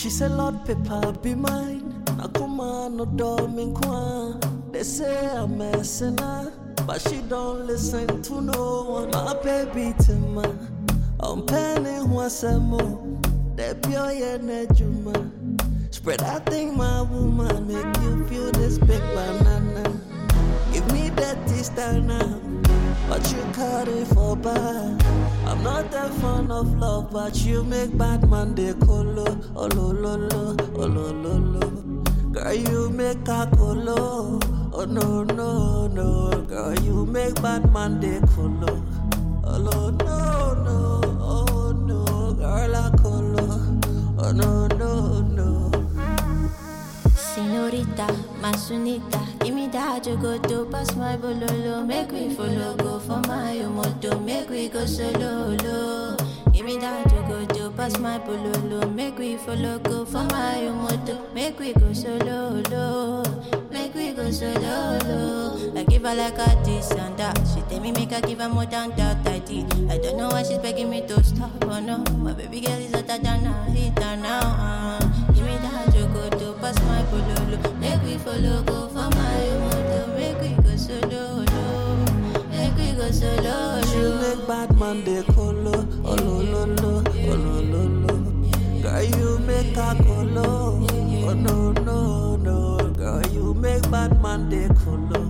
She said, Lord, paper be mine. Nakuma no dorming kwa. They say I'm messing up, but she don't listen to no one. My baby Tima, I'm penning once more. That pure juma. Spread that thing, my woman, make you feel this big banana. Give me that taste now, but you cut it for bad. I'm not that fond of love, but you make bad man they colo. Oh lo lo lo, oh lo lo lo. Girl, you make a colo. Oh no no no, girl, you make bad man they colo. Oh lo no no, oh no, girl I colo. Oh no no no. Senorita, Masunita, give me that you go to pass my bololo. Make we follow, go for my moto. Make we go solo, lo. Give me that you go to pass my bololo. Make we follow, go for my moto. Make we go solo, lo. Make we go solo, lo. I give her like a this and that. She tell me make her give her more than that I did. I don't know why she's begging me to stop, oh no. My baby girl is hotter than a heater now. Uh. Give me that you go to pass my pololo. Make we follow, go for my moto. Make we go solo, lo. Make we go solo, You lo. make bad man they colo. Oh lo lo lo, oh lo lo lo. Girl, you make a colo. Oh no no no, girl, you make bad man they colo.